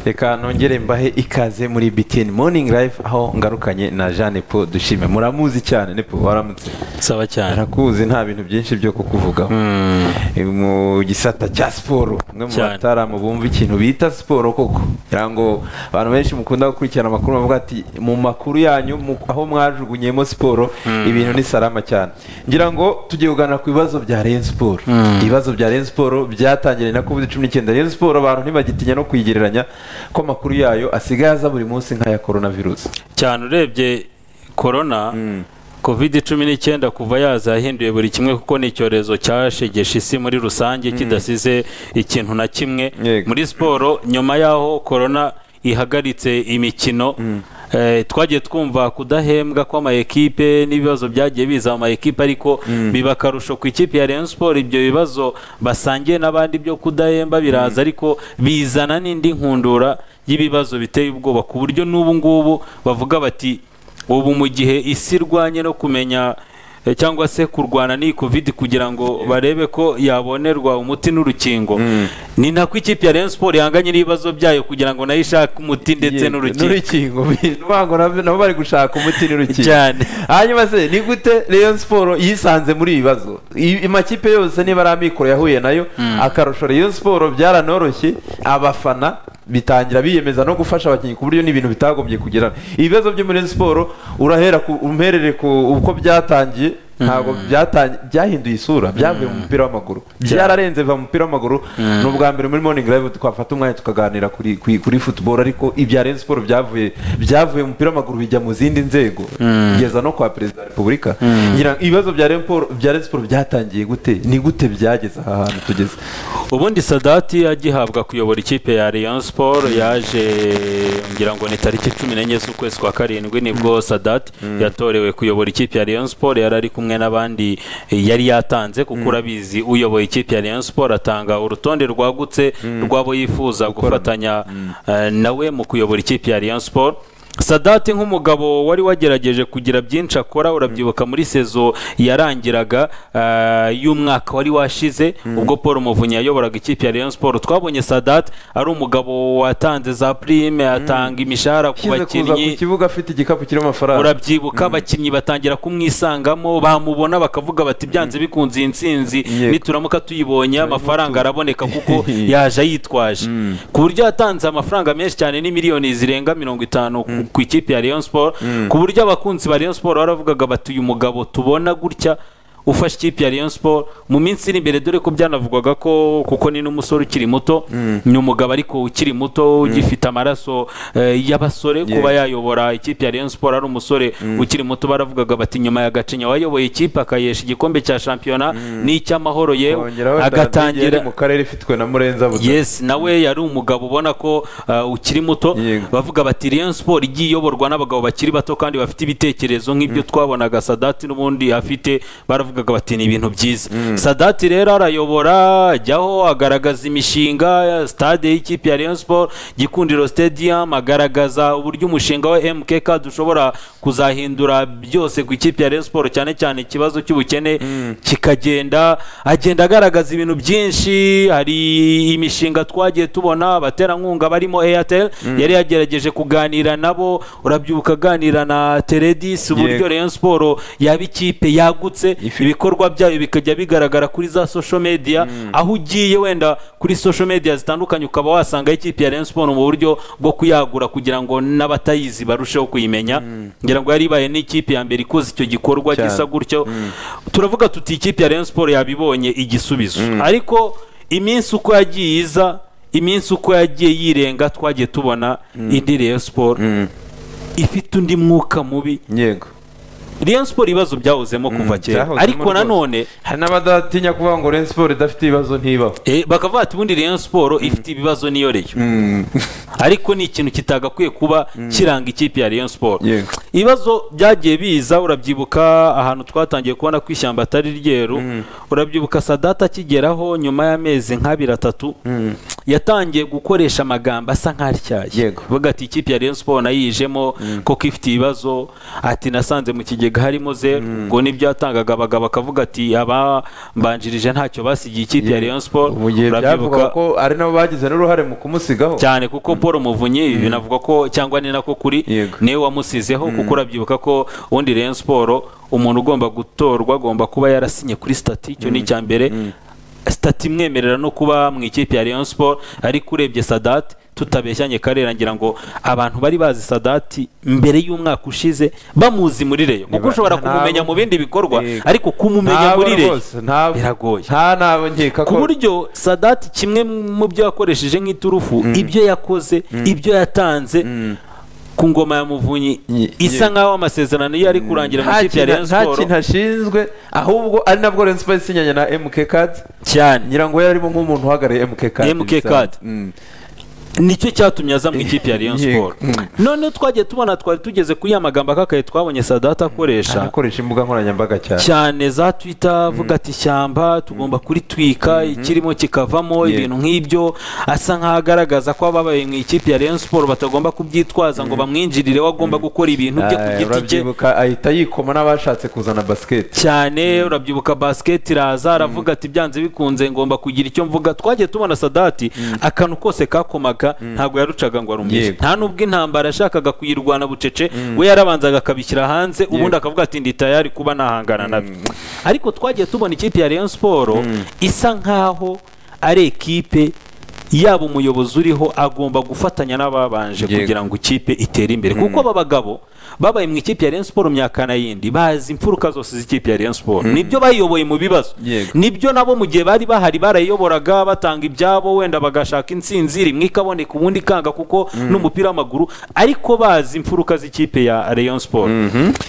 reka nongere mbahe ikaze muri bitini moningi rayifu aho ngarukanye na jeanne paul dushime muramuzi cyane ne paul waramutse saba cyane arakuzi nta bintu byinshi byo kukuvugaho mu gisata cya siporo umwe mu Cyane. bataramu bumva ikintu bita siporo koko kugira ngo abantu benshi mukunda gukurikirana amakuru bavuga ati mu makuru yanyu mu- aho mwajugunyemo siporo ibintu ni salama cyane ngira ngo tugiye kuganira ku bibazo bya Rayon siporo ibibazo bya Rayon siporo byatangiriye na covid cumi n'icyenda Rayon siporo abantu ntibagitinya no kuyigereranya ko amakuru yayo asigaye aza buri munsi nk'aya korona virusi cyane urebye korona kovide cumi n'icyenda kuva yaza yahinduye buri kimwe kuko ni icyorezo cyashegeshe isi muri rusange kidasize ikintu na kimwe Yego. muri siporo nyuma y'aho korona ihagaritse imikino eh, twagiye twumva kudahembwa kw'amayekipe n'ibibazo byagiye biza mu mayekipe ariko biba akarusho ku ikipe ya Rayon Sport ibyo bibazo basangiye n'abandi byo kudahemba biraza ariko bizana n'indi nkundura y'ibibazo biteye ubwoba ku buryo n'ubu ngubu bavuga bati ubu mu gihe isi irwanye no kumenya eh, cyangwa se kurwana n'iyi covid kugira ngo barebe ko yabonerwa umuti n'urukingo ni nako ikipe ya Rayon Sport ihanganye n'ibibazo byayo kugira ngo nayo ishake umuti ndetse Ye- n'urukingo bivango nabyo- nabo bari gushaka umuti n'urukingo Cyane. hanyuma se ni gute Rayon Sport yisanze muri ibi bibazo I- amakipe yose niba ari amikoro yahuye nayo akarusho Rayon Sport byaranoroshye abafana bitangira biyemeza no gufasha abakinnyi ku buryo n'ibintu bitagombye kugirana ibibazo byo muri Rayon Sport urahera ku umherere ku uko byatangiye ntabwo byatang- byahinduye isura byavuye mu mupira w'amaguru byararenze biva mu mupira w'amaguru ni ubwa mbere muri morning live twafata umwanya tukaganira kuri kuri, kuri football ariko ibya Rayon Sport byavuye byavuye mu mupira w'amaguru bijya mu zindi nzego kugeza no kwa perezida wa repubulika ngira ngo ibibazo bya Rayon Sport bya Rayon Sport byatangiye gute ni gute byageze aha hantu tugeze ubundi sadati agihabwa kuyobora ikipe ya Rayon Sport yaje ngira ngo ni tariki cumi n'enye z'ukwezi kwa karindwi nibwo sadati yatorewe kuyobora ikipe ya Rayon Sport yari ari kumwe n'abandi eh, yari yatanze kuko urabizi uyoboye ikipe ya Rayon Sport atanga urutonde rwagutse rw'abo yifuza gufatanya eh, nawe mu kuyobora ikipe ya Rayon Sport sadati nk'umugabo wari wagerageje kugira byinshi akora urabyibuka muri sezo yarangiraga ah, y'umwaka wari washize ubwo paul muvunyi yayoboraga ikipe ya rayon sport twabonye sadati ari umugabo watanze za prime atanga imishahara ku ushyize kuza ku bakinnyi kibuga afite igikapu kirimo amafaranga urabyibuka abakinnyi batangira kumwisangamo bamubona bakavuga bati byanze bikunze iyi nsinzi Yego. nituramuka tuyibonye amafaranga araboneka kuko yaje ayitwaje ku buryo yatanze amafaranga menshi cyane ni miliyoni zirenga mirongo itanu ku- ku ikipe ya Rayon Sport ku buryo abakunzi ba Rayon Sport baravugaga bati uyu mugabo tubona gutya ufashe ikipe ya Rayon Sport mu minsi iri imbere dore ko byanavugwaga ko kuko ni n'umusore ukiri muto ni umugabo ariko ukiri muto ugifite amaraso eh, y'abasore kuba yayobora ikipe ya Rayon Sport ari umusore ukiri muto baravugaga bati nyuma ya Gacinya wayoboye ikipe akayesha igikombe cya shampiyona n'icy'amahoro yewe Kongeraho Ndadaye yari agatangira mu karere ifitwe na Murenza Butare. Yes, nawe yari umugabo ubona ko uh, ukiri muto Yego. bavuga bati Rayon Sport igiye iyoborwa n'abagabo bakiri bato kandi bafite ibitekerezo nk'ibyo twabonaga Sadati n'ubundi afite baravugaga bati ni ibintu byiza Sadati rero arayobora ajyaho agaragaza imishinga stade y'ikipe ya Rayon Sport Gikundiro Stadium agaragaza uburyo umushinga wa MKK dushobora kuzahindura byose ku ikipe ya Rayon Sport cyane cyane ikibazo cy'ubukene kikagenda agenda agaragaza ibintu byinshi hari imishinga twagiye tubona abaterankunga barimo Airtel yari yagerageje kuganira nabo urabyibuka aganira na Teredis uburyo Yego. Rayon Sport yaba ikipe yagutse Ifi- ibikorwa byayo bikajya bigaragara kuri za social media aho ugiye wenda kuri social media zitandukanye ukaba wasanga ikipe ya Rayon Sport mu buryo bwo kuyagura kugira ngo n'abatayizi barusheho kuyimenya ngira ngo yari ibaye n'ikipe ya mbere ikoze icyo gikorwa Cyane. gisa gutyo turavuga tuti ikipe ya Rayon Sport yabibonye igisubizo ariko iminsi uko yagiye iza iminsi uko yagiye yirenga twagiye tubona indi Rayon Sport ifite undi mwuka mubi yego Rayon Sport ibibazo byawuzemo kuva kera byahozemo ariko rwose. nanone hari n'abadatinya kuvuga ngo Rayon Sport idafite ibibazo ntibaho Eh, bakavuga ati ubundi Rayon Sport ifite ibibazo niyo reyo ariko ni ikintu kitagakwiye kuba kiranga ikipe ya Rayon Sport Yego. ibibazo byagiye biza urabyibuka ahantu twatangiye kubona ko ishyamba atari ryeru urabyibuka sadata akigeraho nyuma y'amezi nk'abiri atatu yatangiye gukoresha amagambo asa nk'atyaye Yego. vuga ati ikipe ya Rayon Sport nayijemo koko ifite ibibazo ati nasanze mu kigero ikigega harimo zeru ubwo nibyatangaga abagabo akavuga ati abambanjirije ntacyo basigiye ikipe ya Rayon Sport mu gihe byavugaga ko ari nabo bagize n'uruhare mu kumusigaho cyane kuko paul muvunyi binavugwa ko cyangwa ni nako kuri Yego. niwe wamusizeho kuko urabyibuka ko ubundi Rayon Sport umuntu ugomba gutorwa agomba kuba yarasinye kuri stati icyo ni icya mbere stati imwemerera no kuba mu ikipe ya Rayon Sport ariko urebye Sadat tutabeshyanye karera ngira ngo abantu bari bazi Sadati mbere y'umwaka ushize bamuzi muri Rayon kuko Niba- ushobora nta- kumumenya mu bindi bikorwa Yego. ariko kumumenya muri Rayon rwose ntabwo biragoye nta nabo nkeka ku ko buryo sadati kimwe mu byo yakoresheje nk'iturufu ibyo yakoze ibyo yatanze ku ngoma ya muvunyi Ye- isa ye- nk'aho amasezerano ye ari kurangira mu nta kipe ya kintu- Rayon nta Sport kintu ashinzwe ahubwo ari nabwo Rayon Sport isinyanye na MK Card cyane ngira ngo yarimo nk'umuntu uhagarariye MK Card MK Card. Mm. nicyo cyatumye aza mu ikipe ya Rayon Yego. Sport noneho twagiye tubona twari tugeze kuri ya magambo akakaye twabonye sadati akoresha anakoresha imbuga nkoranyambaga cyane cyane za twita avuga ati ishyamba tugomba kuritwika ikirimo kikavamo Yego. ibintu nk'ibyo asa nk'aho agaragaza ko ababaye mu ikipe ya Rayon Sport batagomba kubyitwaza ngo bamwinjirire we agomba gukora ibintu bye ku Aye, giti cye urabyibuka ahita yikoma n'abashatse kuzana basiketi cyane urabyibuka basket iraza aravuga ati byanze bikunze ngomba kugira icyo mvuga twagiye tubona sadati akantu kose kakomaga ntabwo yarucaga ngo arumvise Yego. nta n'ubwo intambara yashakaga kuyirwana bucece we yarabanzaga akabishyira hanze ubundi akavuga ati ndi tayari kuba nahangana nabyo ariko twagiye tubona ikipe ya Rayon Sport isa nkaho ari ekipe yaba umuyobozi uriho agomba gufatanya n'ababanje Yego. kugira ngo ikipe itere imbere kuko aba bagabo babaye mu ikipe ya Rayon Sport myaka n'ayindi bazi imfuruka zose z'ikipe ya Rayon Sport nibyo bayiyoboye mu bibazo Yego. nibyo nabo mu gihe bari bahari barayiyoboraga batanga ibyabo wenda bagashaka insinzi rimwe ikaboneka ubundi ikanga kuko n'umupira w'amaguru ariko bazi imfuruka z'ikipe ya Rayon Sport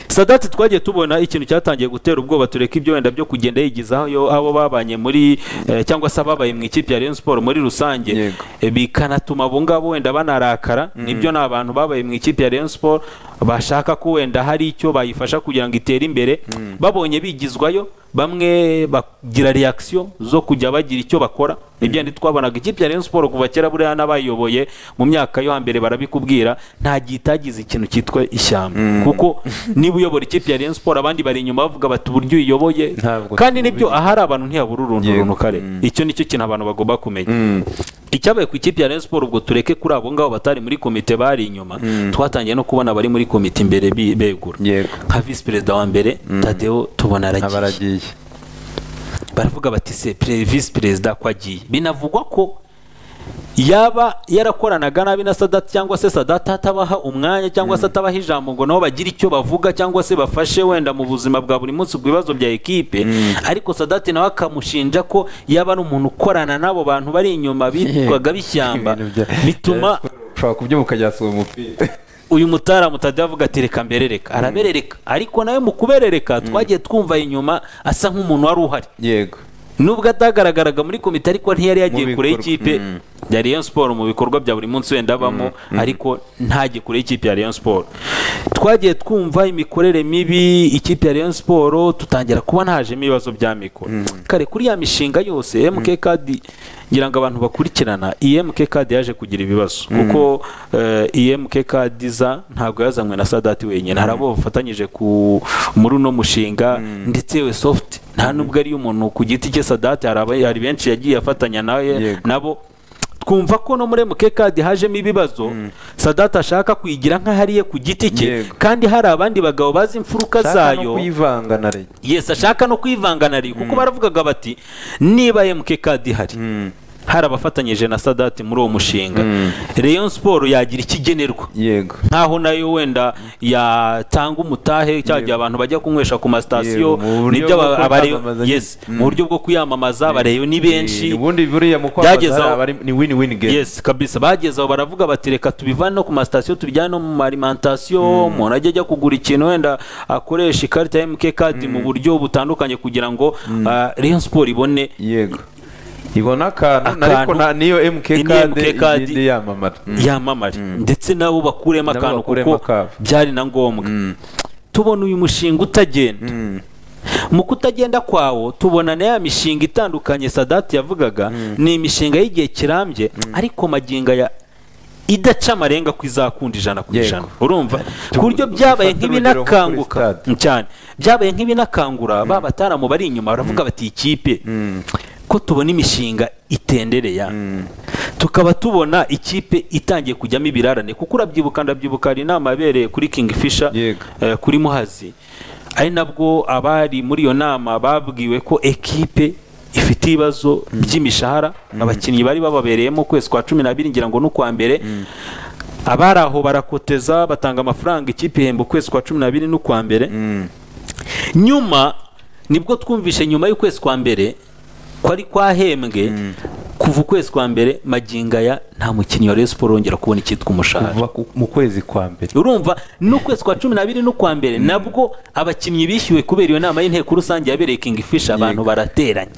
Sadati twagiye tubona ikintu cyatangiye gutera ubwoba tureka ibyo wenda byo kugenda yigizaho abo babanye muri eh, cyangwa se ababaye mu ikipe ya Rayon Sport muri rusange Yego. Eh, bikanatuma abo ngabo wenda banarakara nibyo ni abantu babaye mu ikipe ya Rayon Sport bashaka ko wenda hari icyo bayifasha kugira ngo itere imbere babonye bigizwayo bamwe bagira reaction zo kujya bagira icyo bakora nibyo ndi twabonaga ikipe ya Rayon Sport kuva kera buriya n'abayiyoboye mu myaka yo hambere barabikubwira nta gihe itagize ikintu cyitwa ishyamba kuko niba uyobora ikipe ya Rayon Sport abandi bari inyuma bavuga bati uburyo uyiyoboye Ntabwo kandi nibyo tubizi. ahari abantu ntiyabura uruntu Yego. runukare icyo nicyo kintu abantu bagomba kumenya icyabaye ku ikipe ya Rayon Sport ubwo tureke kuri abo ngabo batari muri komite bari inyuma twatangiye no kubona abari muri komite imbere bi- begura yego nka visi perezida wa mbere Tadeo tubona aba aragiye aragiye baravuga bati se pre- visi perezida ko agiye binavugwa ko yaba yarakoranaga nabi na sadati cyangwa se sadati atabaha umwanya cyangwa se atabaha ijambo ngo nabo bagire icyo bavuga cyangwa se bafashe wenda mu buzima bwa buri munsi ku bibazo bya ekipe ariko sadati nawe akamushinja ko yaba ari umuntu ukorana n'abo bantu bari inyuma bitwaga bishyamba Ibintu bya- bituma ushobora kubyuka ujya uwo mupira uyu mutara mutade avuga ati reka mberereka araberereka ariko nawe mu kuberereka twagiye twumva inyuma asa nk'umuntu wari uhari yego nubwo atagaragaraga muri komite ariko ntiyari yagiye Mu kure bikorwa. y'ikipe ya Rayon Sport mu bikorwa bya buri munsi wenda abamo ariko ntajye kure y'ikipe ya Rayon Sport twagiye twumva imikorere mibi ikipe ya Rayon Sport tutangira kubona hajemo ibibazo bya mikoro kare kuri ya mishinga yose MK Card ngira ngo abantu bakurikirana iyi MK Card yaje kugira ibibazo kuko eh, iyi MK Card za ntabwo yazanywe na Sadati wenyine hari abo bafatanyije ku muri uno mushinga ndetse we soft nta nubwo ari umuntu ku giti cye Sadati hari aba- hari benshi yagiye afatanya nawe Yego. nabo twumva ko no muri mukekadi hajemo ibibazo sadati ashaka kuyigira nk'ahariye ku giti cye Yego. kandi hari abandi bagabo bazi imfuruka Shaka no zayo kuyivanga na rege yesi ashaka no kwivanga na Rio kuko baravugaga bati niba mukekadi ihari hari abafatanyije na sadati muri uwo mushinga Rayon Sport yagira ikigenerwa yego nkaho nayo wenda yatanga umutahe cya gihe abantu bajya kunywesha Yego, ku masitasiyo mu buryo nibyo bwo aba- abare kwamamaza nyine. yes mu buryo bwo kwiyamamaza abareyo ni benshi Eh, ubundi buriya mu Byageze kwamamaza aho- hari abari- ni win win game yes kabisa bageze aho baravuga bati reka tubivane no ku masitasiyo tubijyane no mu marimantasiyo umuntu ajya ajya kugura ikintu wenda akoresha ikarita ya MK card mu buryo butandukanye kugira ngo ah, Rayon Sport ibone yego ibona akantu Akantu. ariko na- niyo MK Ni Card MK Card. igende yamamara Mm. yamamare ndetse nabo bakuremo Nabo akantu bakuremo kuko akabo. byari na ngombwa tubona uyu mushinga utagenda mu kutagenda kwawo tubona na ya mishinga itandukanye sadati yavugaga ni imishinga y'igihe kirambye ariko magingo aya idaca amarenga ko izakunda ijana ku Yego. ijana urumva Tu- ku buryo byabaye dufate urugero nko kuri nk'ibinakanguka stade. Mm, cyane byabaye nk'ibinakangura ba bataramu bari inyuma baravuga bati ikipe ko tubona imishinga itendereya tukaba tubona ikipe itangiye kujyamo ibirarane kuko urabyibuka ndabyibuka hari inama yabereye kuri King Fisher Yego. eh, kuri muhazi ari nabwo abari muri iyo nama babwiwe ko ekipe ifite ibibazo by'imishahara abakinnyi bari bababereyemo ukwezi kwa cumi n'abiri ngira ngo n'ukwa mbere abari aho barakoteza batanga amafaranga ikipe ihemba ukwezi kwa cumi n'abiri n'ukwa mbere nyuma nibwo twumvishe nyuma y'ukwezi kwa mbere ko ari kwahembwe kuva ukwezi kwa mbere magingaya nta mukinnyi wa Rayon Sports wongera kubona icyitwa umushahara kuva ku- mu kwezi kwa mbere urumva n'ukwezi kwa cumi n'abiri n'ukwa mbere nabwo abakinnyi bishyuwe kubera iyo nama y'inteko rusange yabereye King Fisher abantu barateranye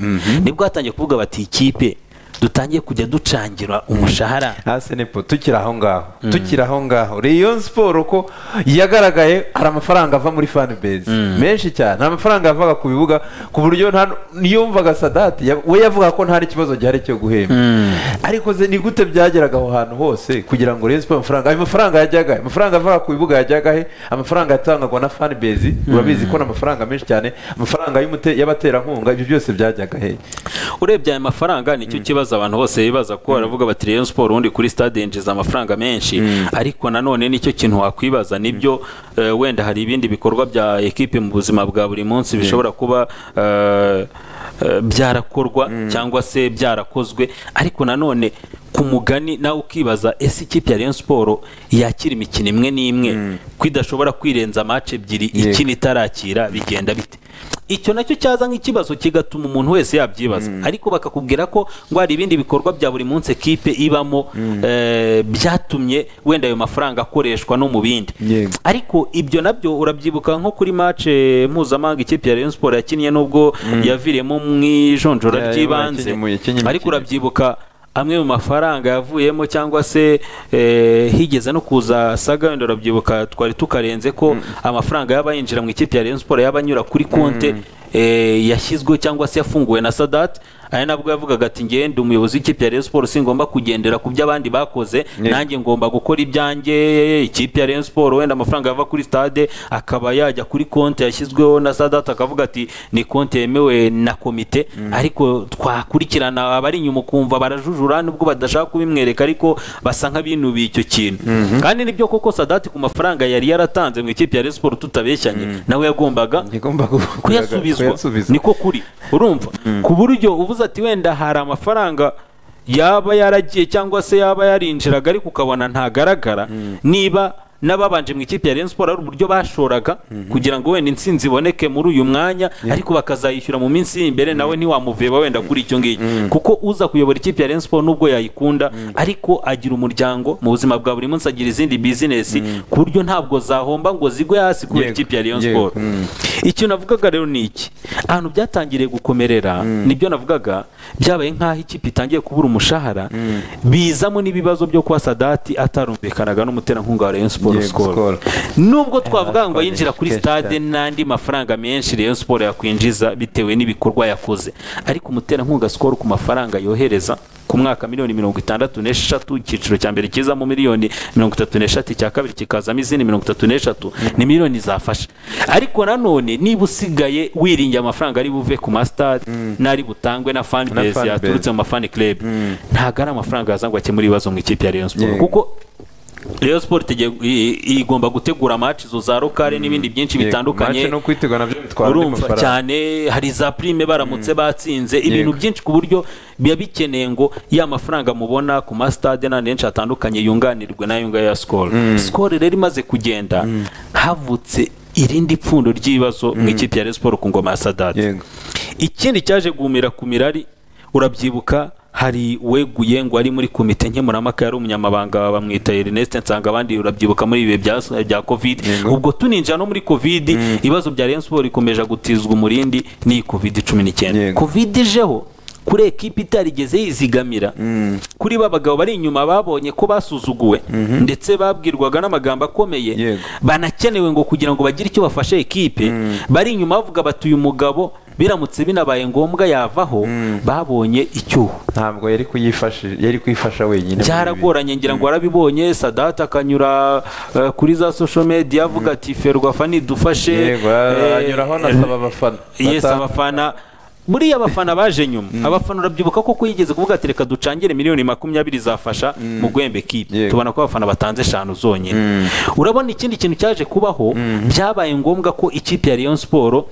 nibwo hatangiye kuvuga bati ikipe dutangiye kujya ducangira umushahara hasi nepo tukiri aho ngaho tukiri aho ngaho Rayon siporo ko yagaragaye hari amafaranga ava muri fan base menshi cyane hari amafaranga yavaga ku bibuga ku buryo nta niyumvaga sadati ya- we yavuga ko nta n'ikibazo gihari cyo guhemba ariko ze ni gute byageraga aho hantu hose kugira ngo Rayon Sports amafaranga ayo mafaranga yajyaga he? amafaranga avaga ku bibuga yajyaga he amafaranga yatangagwa na fan base urabizi ko ni amafaranga menshi cyane amafaranga y'umute- y'abaterankunga ibyo byose byajyaga he urebye aya mafaranga nicyo kibazo abantu bose bibaza ko baravuga bati Rayon Sport ubundi kuri stade yinjiza amafaranga menshi ariko nanone nicyo kintu wakwibaza nibyo eh, wenda hari ibindi bikorwa bya ekipe mu buzima bwa buri munsi bishobora kuba eh, eh, byarakorwa cyangwa se byarakozwe ariko nanone ku mugani nawe ukibaza ese ikipe ya Rayon Sport yakira imikino imwe n'imwe ko idashobora kwirenza match ebyiri Yego. ikina itarakira bigenda bite icyo nacyo cyaza nk'ikibazo kigatuma umuntu wese yabyibaza ariko bakakubwira ko ngo hari ibindi bikorwa bya buri munsi ekipe ibamo eh, byatumye wenda ayo mafaranga akoreshwa no mu bindi Yego. ariko ibyo nabyo urabyibuka nko kuri match mpuzamahanga ikipe ya Rayon Sports yakinnye nubwo yaviriyemo mu Ya, ijonjora ya, ry'ibanze yakinnye mu- yakinnye ariko imikino. urabyibuka amwe mu mafaranga yavuyemo cyangwa se eh, higeze no kuza saga wenda urabyibuka twari tukarenze ko amafaranga yaba yinjira mu ikipe ya Rayon Sports yaba anyura kuri konte eh, yashyizweho cyangwa se yafunguwe na Sadat aya nabwo yavugaga ati njyewe ndi umuyobozi w'ikipe ya Rayon Sports singomba kugendera ku byo abandi bakoze Yeah. nanjye ngomba gukora ibyanjye ikipe ya Rayon Sports wenda amafaranga ava kuri stade akaba yajya kuri konte yashyizweho na Sadat akavuga ati ni konte yemewe na komite ariko twakurikirana abari inyuma ukumva barajujura nubwo badashaka kubimwereka ariko basa nk'abinubiye icyo kintu kandi nibyo koko Sadat ku mafaranga yari yaratanze mu ikipe ya Rayon Sports tutabeshyanye nawe yagombaga Igomba ku- kuyasubizwa kuyasubizwa. niko kuri urumva ku buryo uvuze ati wenda hari amafaranga yaba yaragiye cyangwa se yaba yarinjiraga ariko ukabona ntagaragara niba n'ababanje mu ikipe ya Rayon Sports ari uburyo bashoraga kugira ngo wenda intsinzi iboneke muri uyu mwanya ariko bakazayishyura mu minsi iri imbere nawe ntiwamuveba wenda kuri icyo ngicyo kuko uza kuyobora ikipe ya Rayon Sports nubwo yayikunda ariko agira umuryango mu buzima bwa buri munsi agira izindi bizinesi ku buryo ntabwo zahomba ngo zigwe hasi kubera Yego, ikipe ya Rayon yego. Sports icyo navugaga rero ni iki ahantu byatangiriye gukomerera nibyo navugaga byabaye nk'aho ikipe itangiye kubura umushahara bizamo n'ibibazo byo kuba sadati atarumvikanaga n'umuterankunga wa Rayon Sports Yego, Skol Skol. nubwo twavuga ngo twagiye yinjira kuri kenshi stade cyane. n'andi mafaranga menshi Rayon Sports yakwinjiza bitewe n'ibikorwa yakoze ariko umuterankunga Skol ku mafaranga yohereza ku mwaka miliyoni mirongo itandatu n'eshatu icyiciro cya mbere kizamo miliyoni mirongo itatu n'eshatu icya kabiri kikazamo izindi mirongo itatu n'eshatu ni miliyoni zafasha ariko nanone niba usigaye wiringiye amafaranga ari buve ku masitade n'ari butangwe na fan Na base fan yaturutse base. mu mafani club ntago ari amafaranga yaza ngo akemure ibibazo mu ikipe ya Rayon Sports Yego. kuko Rayon Sports igiye- i- i- igomba gutegura match zo za rokare n'ibindi byinshi bitandukanye Match no kwitegura nabyo bitwara andi urumva mafaranga. cyane hari za prime baramutse batsinze ibintu Yego. byinshi ku buryo biba bikeneye ngo ya mafaranga mubona ku masitade n'andi henshi hatandukanye yunganirwe n'ayo ngayo ya sikoro sikoro rero imaze kugenda havutse irindi pfundo ry'ibibazo mu ikipe ya Rayon Sports ku ngoma ya sadade Yego. ikindi cyaje guhumira ku mirari urabyibuka hari weguye ngo ari muri komite nkemurampaka yari umunyamabanga bamwita Ernest nsanga abandi urabyibuka muri ibihe bya, bya covid Yego. ubwo tuninjira no muri covid ibibazo bya Rayon Sports ikomeje gutizwa umurindi n'iyi covid cumi n'icyenda Yego. covid ijeho kuri ekipi itarigeze yizigamira kuri ba bagabo bari inyuma babonye ko basuzuguwe ndetse babwirwaga n'amagambo akomeye Yego. banakenewe ngo kugira ngo bagire icyo bafashe ekipe bari inyuma bavuga bati uyu mugabo biramutse binabaye ngombwa yavaho babonye icyuho ntabwo yari kuyifasha yari kwifasha wenyine byaragoranye ngira ngo warabibonye sadata akanyura eh, kuri za social media avuga ati ferwafani dufashe yego eh, anyuraho anasaba abafana yes abafana buriya abafana baje nyuma abafana urabyibuka ko yigeze kuvuga ati reka ducangire miliyoni makumyabiri zafasha mu gwembe kipe Yego. tubona ko abafana batanze eshanu zonyine urabona ikindi kintu cyaje kubaho byabaye ngombwa ko ikipe ya Rayon Sport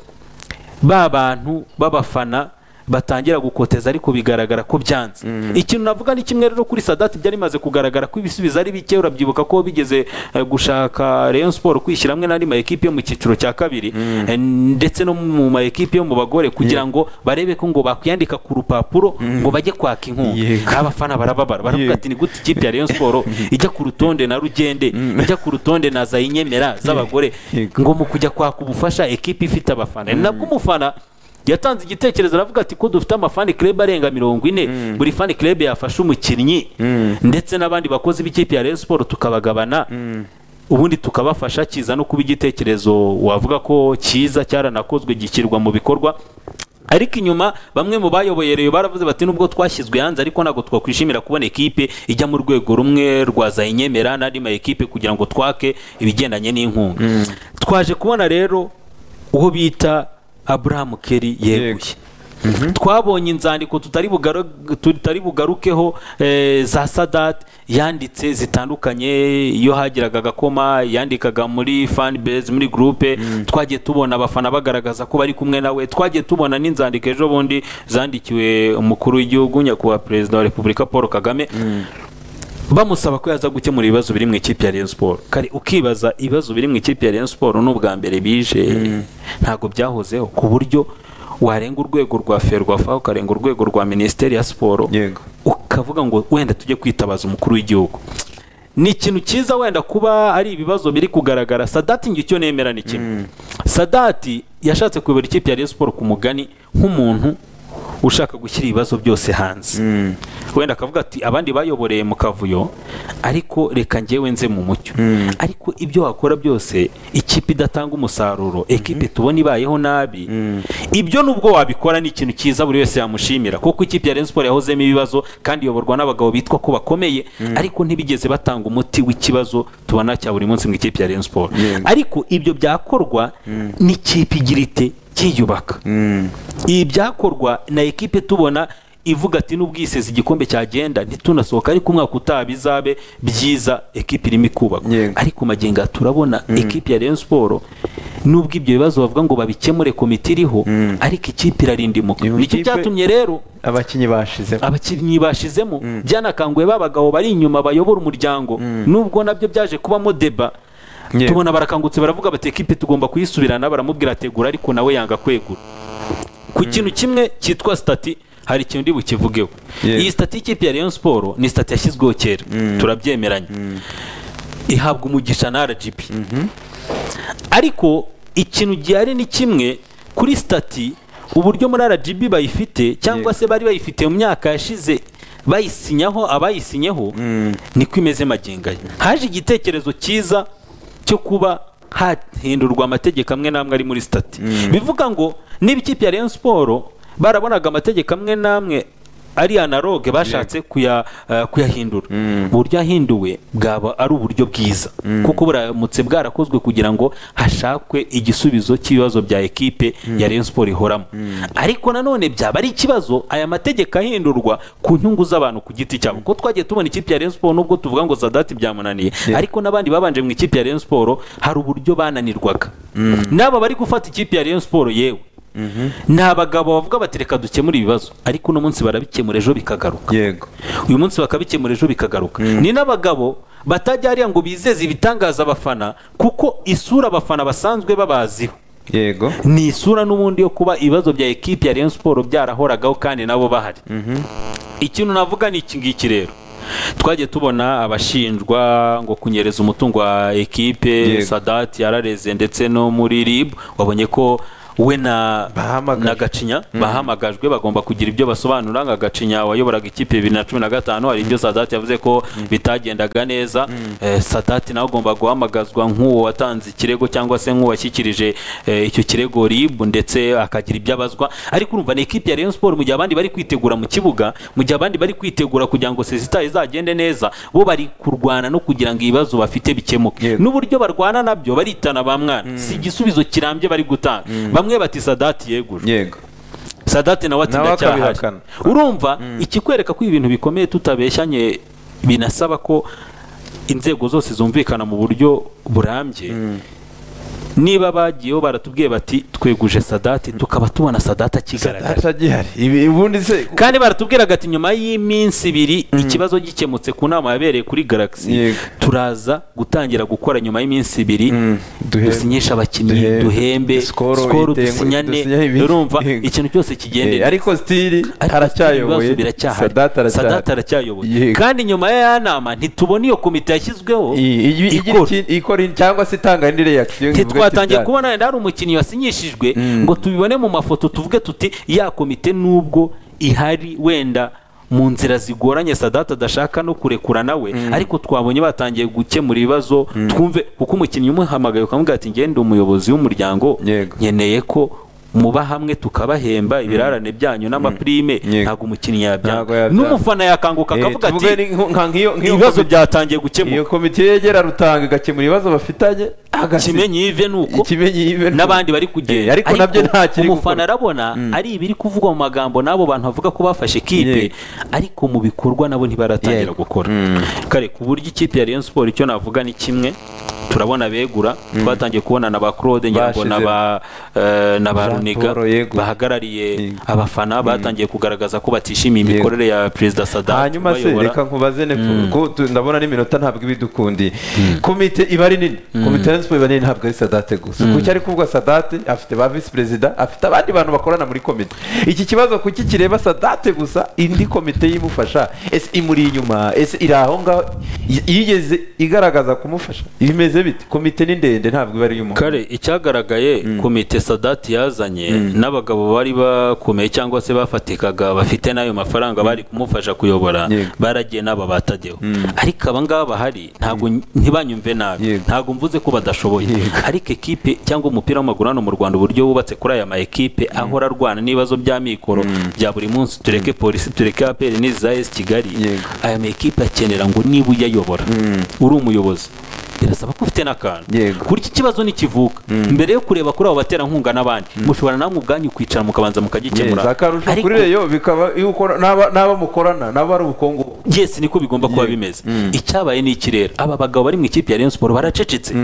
ba bantu b'abafana batangira gukoteza ariko bigaragara ko byanze ikintu navuga ni kimwe rero kuri sadati byari bimaze kugaragara ko ibisubizo ari bike urabyibuka ko bigeze eh, gushaka Rayon Sport kwishyira hamwe n'andi ma ekipe yo mu cyiciro cya kabiri eh, ndetse no mu ma ekipe yo mu bagore kugira ngo barebe ko ngo bakwiyandika ku rupapuro ngo bajye kwaka Yego. inkunga abafana barababara baravuga Yego. ati ni gute ikipe ya Rayon Sport ijya ku rutonde na Rugende ijya ku rutonde na Zayinyemera z'abagore Yego. ngo mu kujya kwaka ubufasha ekipe ifite abafana ni nabwo umufana yatanze igitekerezo aravuga ati ko dufite amafani club arenga mirongo ine buri fani club yafashe umukinnyi ndetse n'abandi bakozi b'ikipe ya Rayon Sport tukabagabana ubundi tukabafasha kiza no kuba igitekerezo wavuga ko kiza cyaranakozwe gishyirwa mu bikorwa ariko inyuma bamwe mu bayoboye reyo baravuze bati nubwo twashyizwe hanze ariko ntabwo twakwishimira kubona ekipe ijya mu rwego rumwe rwa zayinyemera n'andi ma ekipe kugira ngo twake ibigendanye n'inkunga twaje kubona rero uwo bita Abraham Kelly yeguye twabonye inzandiko tutari bugaru- tutari bugarukeho eh, za sadati yanditse zitandukanye iyo hagiraga agakoma yandikaga muri fan base muri groupe twagiye tubona abafana bagaragaza ko bari kumwe nawe twagiye tubona n'inzandiko ejo bundi zandikiwe umukuru w'igihugu nyakubahwa perezida wa repubulika paul kagame bamusaba ko yaza gukemura ibibazo biri mu ikipe ya Rayon Sport kare ukibaza ibibazo biri mu ikipe ya Rayon Sport n'ubwa mbere bije ntabwo byahozeho ku buryo warenga urwego rwa ferwafa ukarenga urwego rwa minisiteri ya siporo Yego. ukavuga ngo wenda tujye kwitabaza umukuru w'igihugu ni ikintu cyiza wenda kuba ari ibibazo biri kugaragara sadati njye icyo nemera ni kimwe sadati yashatse kuyobora ikipe ya Rayon Sport ku mugani nk'umuntu ushaka gushyira ibibazo byose hanze wenda akavuga ati abandi bayoboreye mu kavuyo ariko reka njyewe nze mu mucyo ariko ibyo wakora byose ikipe idatanga umusaruro ekipe tubona ibayeho nabi ibyo nubwo wabikora ni ikintu cyiza buri wese yamushimira kuko ikipe ya Rayon Sport yahozemo ibibazo kandi iyoborwa n'abagabo bitwa ko bakomeye ariko ntibigeze batanga umuti w'ikibazo tubona cya buri munsi mu ikipe ya Rayon Sport Yego. ariko ibyo byakorwa n'ikipe igira ite cyiyubaka ibi byakorwa na ekipe tubona ivuga ati nubwo yiseze igikombe cyagenda ntitunasohoka ariko umwaka utaha bizabe byiza ekipe irimo ikubakwa Yego. ariko magingo aha turabona ekipe ya Rayon Sport nubwo ibyo bibazo bavuga ngo babikemure komite iriho ariko ikipe irarindimuka Iyo nicyo kipe- cyatumye rero abakinnyi bashizemo abakinnyi bashizemo byanakanguye ba bagabo bari inyuma bayobora umuryango nubwo nabyo byaje kubamo deba Yego. tubona barakangutse baravuga bati ekipe tugomba kuyisubirana baramubwira ategura ariko nawe yanga kwegura ku kintu kimwe cyitwa sitati hari ikintu ndi bukivugeho Yego. iyi sitati y'ikipe ya Rayon Sport ni sitati yashyizweho kera turabyemeranya ihabwa umugisha na RGB ariko ikintu gihari ni kimwe kuri sitati uburyo muri RGB bayifite cyangwa Yego. se bari bayifite mu myaka yashize bayisinyaho abayisinyeho niko imeze magingo aya haje igitekerezo cyiza cyo kuba hahindurwa amategeko amwe n'amwe ari muri sitati bivuga ngo niba ikipe ya Rayon Sport barabonaga amategeko amwe n'amwe ari analogue bashatse kuya- eh, kuyahindura uburyo yahinduwe bwaba ari uburyo bwiza kuko buramutse bwarakozwe kugira ngo hashakwe igisubizo cy'ibibazo bya ekipe ya Rayon Sport ihoramo ariko nanone byaba ari ikibazo aya mategeko ahindurwa ku nyungu z'abantu ku giti cyabo kuko twagiye tubona ikipe ya Rayon Sport nubwo tuvuga ngo Zadati byamunaniye ariko n'abandi babanje mu ikipe ya Rayon Sport hari uburyo bananirwaga n'aba bari gufata ikipe ya Rayon Sport yewe ni abagabo bavuga bati reka dukemure ibibazo ariko uno munsi barabikemura ejo bikagaruka yego uyu munsi bakabikemura ejo bikagaruka ni n'abagabo batajya hariya ngo bizeze ibitangaza abafana kuko isura abafana basanzwe babaziho yego ni isura n'ubundi yo kuba ibibazo bya ekipi ya Rayon Sport byarahoragaho kandi nabo bahari ikintu navuga ni iki ngiki rero twagiye tubona abashinjwa ngo kunyereza umutungo wa ekipe Yego. sadati yarareze ndetse no muri rib wabonye ko we na Bahamagajwe. na gacinya bahamagajwe bagomba kugira ibyo basobanura nka gacinya wayoboraga ikipe bibiri na cumi na gatanu hari ibyo sadati yavuze ko bitagendaga neza Eh, sadati nawe agomba guhamagazwa nk'uwo watanze ikirego cyangwa se nk'uwashyikirije eh, icyo kirego ribu ndetse akagira ibyo abazwa ariko urumva ni ikipe ya Rayon Sport mu gihe abandi bari kwitegura mu kibuga mu gihe abandi bari kwitegura kugira ngo sezita izagende neza bo bari kurwana no kugira ngo ibibazo bafite bikemuke Yego. n'uburyo barwana nabyo baritana ba mwana si igisubizo kirambye bari gutanga bamwe bati sadati yegura yego sadate nawe Nawe atinda cyahari akabihakana. urumva ikikwereka ko ibintu bikomeye tutabeshyanye binasaba ko inzego zose zumvikana mu buryo burambye niba bagiyeho baratubwiye bati tweguje sadati tukaba tubona sadati akigaragara data gihari ibi ubundi se kandi baratubwiraga ati nyuma y'iminsi ibiri ikibazo gikemutse ku nama yabereye kuri galaxy Yego. turaza gutangira gukora nyuma y'iminsi ibiri Mm, duhembe. dusinyisha abakinnyi Duhembe. duhembe Skoro skoro uyitengu- dusinyane dusinyane ibindi. urumva Yego. ikintu cyose kigende Eh, ariko stili Ariko ibibazo aracyayoboye biracyahari sadata aracyahari sadata aracyayoboye Yego. kandi nyuma y'aya nama ntitubona iyo komite yashyizweho I- i- igira ikora. iki- ikora iki- cyangwa se itanga indi reaction ivuga ati ntitwatangiye bya- kubona wenda hari umukinnyi wasinyishijwe ngo tubibone mu mafoto tuvuge tuti ya komite nubwo ihari wenda mu nzira zigoranye sadata adashaka no kurekura nawe ariko twabonye batangiye gukemura ibibazo twumve kuko umukinnyi umuhamagaye ukamubwira ati ngende umuyobozi w'umuryango Yego. nkeneye ko muba hamwe tukabahemba ibirarane byanyu n'amaprime Yego. ntabwo umukinnyi Ntabwo yabyanga yabyanga. n'umufana yakanguka Eh, akavuga tuvuge ati ni nko- nka nk'iyo nk'iyo ibibazo komite- byatangiye gukemuka iyo komite yegera rutanga igakemura ibibazo bafitanye agasi- kimenyi yive ni uko ikimenyi yive ni- n'abandi bari kugenda Eh, ariko nabyo nta kiri umufana gukora arabona ari ibiri kuvugwa mu magambo n'abo bantu bavuga ko bafashe kipe Yego. ariko mu bikorwa nabo ntibaratangira Yego. gukora kare ku buryo ikipe ya Rayon Sport icyo navuga ni kimwe turabona begura twatangiye kubona na ba Claude ngira ngo na ba eh, na ba Jean Runiga Paul Yegura. bahagarariye Yego. abafana batangiye kugaragaza ko batishimiye imikorere ya Perezida Sadat hanyuma se bayobora. reka nkubaze nepfo ko tu- ndabona n'iminota ntabwo iba idukundi komite iba ari nini komite ya siporo iba nini ntabwo ari sadate gusa kuki ari kuvuga sadate afite ba visi perezida afite abandi bantu bakorana muri komite iki kibazo kuki kireba sadate gusa indi komite y'imufasha ese imuri inyuma ese iri aho ngaho Y- yigeze igaragaza kumufasha bimeze bite komite ni ndende ntabwo iba ari iy'umuntu kare icyagaragaye komite sadati yazanye n'abagabo bari bakomeye cyangwa se bafatikaga bafite n'ayo mafaranga bari kumufasha kuyobora Yego. baragiye n'aba batadeho ariko aba ngaba bahari ntabwo ntibanyumve nabi Yego. ntabwo mvuze ko badashoboye Yego. ariko ekipe cyangwa umupira w'amaguru hano mu rwanda uburyo wubatse kuri aya ma ekipe ahora arwana n'ibibazo by'amikoro bya buri munsi tureke polisi tureke aperi n'iza esi kigali Yego. aya ma ekipe akenera ngo niba uyayobora uri umuyobozi birasaba ko ufite n'akantu Yego. kuri iki kibazo ntikivuka mbere yo kureba kuri abo baterankunga n'abandi mushobora namwe ubwanyu kwicara mukabanza mukagikemura za akarusho Ariko- kuri reyo bikaba iyo ukora- n'aba- n'abo mukorana nabo ari ubukungu yes niko bigomba kuba Yego. bimeze icyabaye ni ikirere aba bagabo bari mu ikipe ya Rayon Sport baracecetse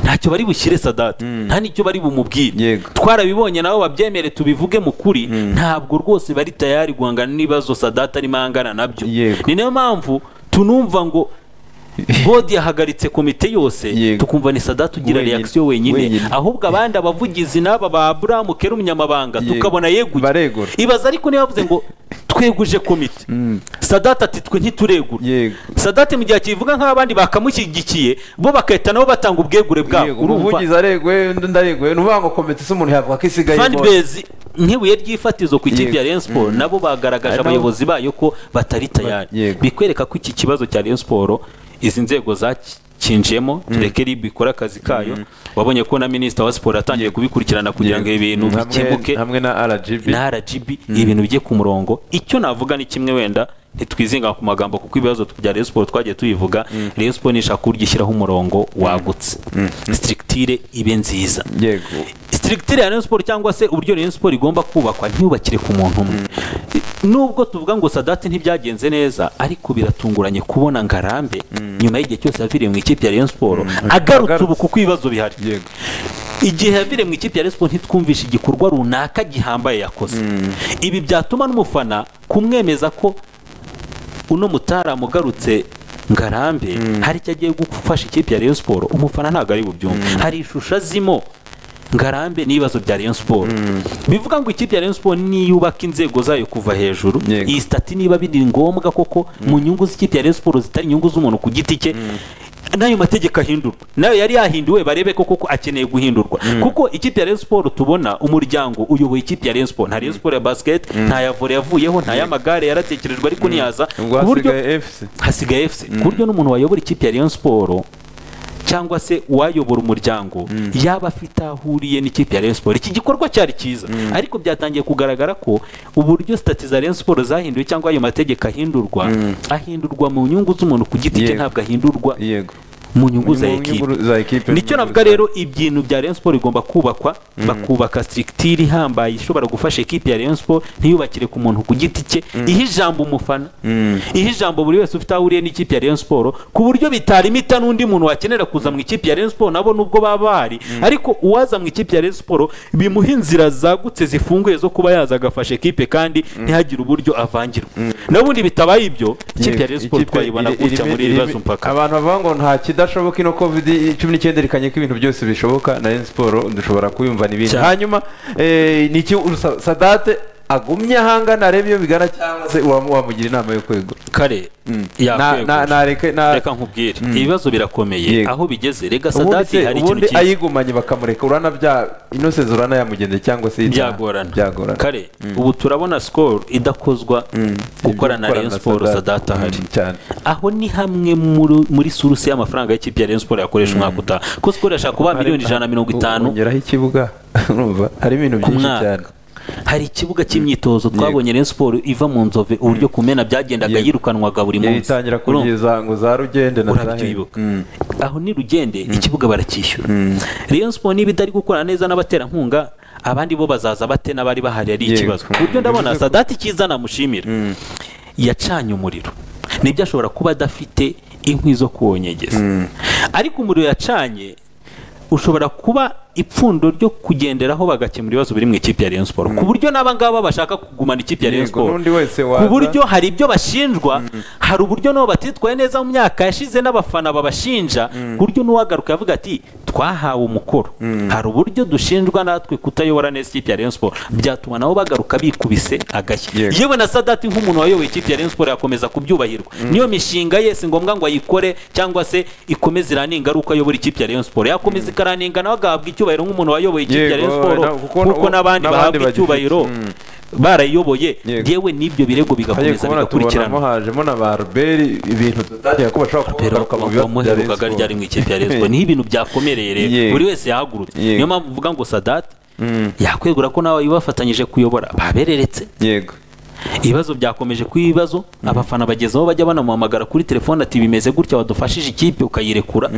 ntacyo bari bushyire Sadat nta n'icyo bari bumubwire Yego. twarabibonye nabo babyemere tubivuge mu kuri ntabwo rwose bari tayari guhangana n'ibibazo Sadat arimo angana nabyo Yego. ni nayo mpamvu tunumva ngo godi yahagaritse komite yose Yego. tukumva ni Sadat ugira Wenyine. reaction wenyine Wenyine. ahubwo abandi abavugizi n'aba ba Abraham Kera umunyamabanga Yego. tukabona yeguye Baregura. ibaza ariko niba bavuze ngo tweguje komite sadate ati twe ntituregura Yego. sadate mu gihe akivuga nk'abandi bakamushyigikiye bo bagahita nabo batanga ubwegure bwabo Yego, umuvugizi areguye undi ndareguye ni ukuvuga ngo komite se umuntu yavuga ko isigaye fani imora. bezi nk'ibuye ry'ifatizo ku ikipe Yego. ya Rayon Sport nabo bagaragaje Ari nabo- abayobozi bayo ko batari tayari Yego. bikwereka ko iki kibazo cya Rayon Sport izi nzego zakinjemo tureke rib ikora akazi kayo wabonye ko na minisita wa siporo atangiye kubikurikirana kugira ngo ibi bintu Hamwe- bikemuke hamwe na rgb na RGB ibintu bijye ku murongo icyo navuga ni kimwe wenda ntitwizinga ku magambo kuko ibibazo bya Rayon Sport twagiye tubivuga Rayon Sport nishaka uburyo ishyiraho umurongo wagutse structure ibe nziza yego structure ya Rayon Sport cyangwa se uburyo Rayon Sport igomba kubakwa ntiyubakire ku muntu umwe nubwo tuvuga ngo Sadati ntibyagenze neza ariko biratunguranye kubona ngarambe nyuma y'igihe cyose yaviriye mu ikipe ya Rayon Sport agarutse ubu kuko ibibazo bihari yego igihe yavire mu ikipe ya Rayon Sport ntitwumvishe igikorwa runaka gihambaye yakoze ibi byatuma n'umufana kumwemeza ko uno mutara mugarutse ngarambe hari icyo agiye gufasha ikipe ya Rayon Sport umufana ntabwo ari bubyumve hari ishusho azimo ngarambe n'ibibazo bya Rayon Sport bivuga ngo ikipe ya Rayon Sport niyubaka inzego zayo kuva hejuru Yego. iyi stati niba biri ngombwa koko mu nyungu z'ikipe ya Rayon Sport zitari inyungu z'umuntu ku giti cye n'ayo mategeko ahindurwa nayo yari yahinduwe barebe ko koko akeneye guhindurwa kuko ikipe ya Rayon Sport tubona umuryango uyoboye ikipe ya Rayon Sport nta Rayon Sport ya basket nta ya volley yavuyeho nta y'amagare yaratekerejwe ariko ntiyaza ubwo ku buryo hasigaye fc hasigaye efuse ku buryo n'umuntu wayobora ikipe ya Rayon Sport cyangwa se uwayobora umuryango yaba afite aho ahuriye n'ikipe ya Rayon Sport iki gikorwa cyari cyiza ariko byatangiye kugaragara ko uburyo sitati za Rayon Sport zahinduwe cyangwa ayo mategeko ahindurwa ahindurwa mu nyungu z'umuntu ku giti cye Yego. ntabwo ahindurwa yego mu nyungu za Mu ekipe nyungu za ekipe nicyo navuga rero ibintu bya Rayon Sport bigomba kubakwa bakubaka structure ihambaye ishobora gufasha ekipe ya Rayon Sport ntiyubakire ku muntu ku giti cye ihe ijambo umufana ihe ijambo buri wese ufite aho ahuriye n'ikipe ya Rayon Sport ku buryo bitarimita n'undi muntu wakenera kuza mu ikipe ya Rayon Sport nabo nubwo baba bahari ariko uwaza mu ikipe ya Rayon Sport bimuha inzira zagutse zifunguye zo kuba yaza agafasha ekipe kandi ntihagire uburyo avangirwa n'ubundi bitabaye ibyo ikipe ya Rayon Sport Ikipe twayibona iri- gutya irimo- muri iri irimo- bazo mpaka abantu bavuga ngo nta kidashoboka ino covid cumi n'icyenda rikanye ko ibintu byose bishoboka na Rayon siporo dushobora kubimva n'ibindi Cyane. hanyuma eh, ni iki urusa- sadate agumye ahangana arebe iyo bigana cyangwa se uwamu- wamugira inama yo kwegura kare Na- na- yakwegura nareke- na- reka nkubwire ibibazo birakomeye Yego. aho bigeze rega ubundi sadati se- hari ikintu ubundi cyiza ayigumanye bakamureka urana bya ino sezo urana yamugenze cyangwa se yitaha. byagorana byagorana kare ubu turabona sikoro idakozwa gukorana na rayon siporo sadati ahari Mm, cyane aho ni hamwe muri- muri suruse y'amafaranga y'ikipe ya rayon siporo yakoresha umwaka utaha kuko sikoro yashaka kuba miliyoni ijana na mirongo itanu ongeraho ikibuga urumva hari ibintu ku byinshi cyane mwaka hari ikibuga cy'imyitozo twabonye rayon siporo iva mu nzove uburyo kumena byagendaga Yego. yirukanwaga buri munsi yitangira Urumva? kugeza ngo za rugende na za Hene. urabyibuka Mm. aho ni rugende ikibuga baracyishyura rayon siporo niba idari gukorana neza n'abaterankunga abandi bo bazaza bate n'abari bahari ari Yego. ikibazo ku buryo ndabona sadati cyiza namushimira yacanye umuriro nibyo ashobora kuba adafite inkwi zo kuwonyegeza ariko umuriro yacanye ushobora kuba ipfundo ryo kugenderaho bagakemura ibibazo biri mu ikipe ya rayon siporo ku buryo n'aba ngaba bashaka kugumana ikipe ya rayon Yego, siporo n'undi wese ku waza. buryo hari ibyo bashinjwa hari uburyo nabo batitwaye neza mu myaka yashize n'abafana babashinja ku buryo n'uwagaruka yavuga ati twahawe umukoro hari uburyo dushinjwa natwe kutayobora neza ikipe ya Rayon Sport byatuma nabo bagaruka bikubise agashyi Yego. yewe na Sadati nk'umuntu wayoboye ikipe ya Rayon Sport yakomeza kubyubahirwa niyo mishinga ye si ngombwa ngo ayikore cyangwa se ikomeze iraninga ari uko ayobora ikipe ya Rayon Sport yakomeza ikaraninga nawe agahabwa icyubahiro nk'umuntu wayoboye ikipe Yego, ya Rayon Sport na- kuko na- kuko n'abandi n'abandi bahabwa bagifite. icyubahiro Mm. barayiyoboye Yego. yewe n'ibyo birego Hagiye bigakomeza kubona tubonamo bigakurikiranwa hajemo na ba ruberi ibintu tutagiye ko bashobora kuba pero bagaruka mu bibazo bya Rayon wamuherukaga ryari mu ikipe ya Respo niho ibintu byakomereye rero Yego. buri wese yahagurutse Yego. niyo mpamvu uvuga ngo Sadat yakwegura ko nawe bafatanyije kuyobora babereretse yego ibibazo byakomeje kuba ibibazo abafana bageze aho bajya banamuhamagara kuri telefone ati bimeze gutya wadufashije ikipe ukayirekura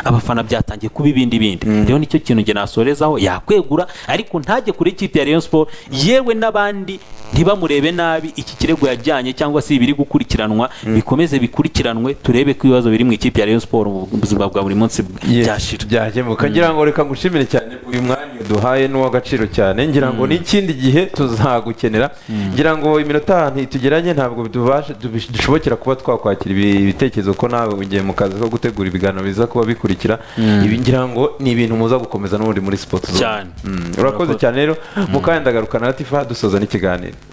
abafana byatangiye kuba ibindi bindi rero nicyo kintu njye nasorezaho yakwegura ariko ntajye kuri ikipe ya Rayon Sport yewe n'abandi ntibamurebe nabi iki kirego yajyanye cyangwa se ibiri gukurikiranwa bikomeze bikurikiranwe turebe ko ibibazo biri mu ikipe ya Rayon Sport mu buzima bwa buri munsi Yes, byashira byakemuka ngira ngo reka ngushimire cyane uyu mwanya uduhaye n'uw'agaciro cyane ngira ngo n'ikindi gihe tuzagukenera ngira ngo iminota ntitugeranye ntabwo tubashe- tubish- dushobokera kuba twakwakira ibi- ibitekerezo ko nawe ugiye mu kazi ko gutegura ibiganiro biza kuba bikurikira ibi ngira ngo ni ibintu muza gukomeza n'ubundi muri sipoti Cyane. urakoze cyane rero mukanya ndagarukana na tifa dusoza n'ikiganiro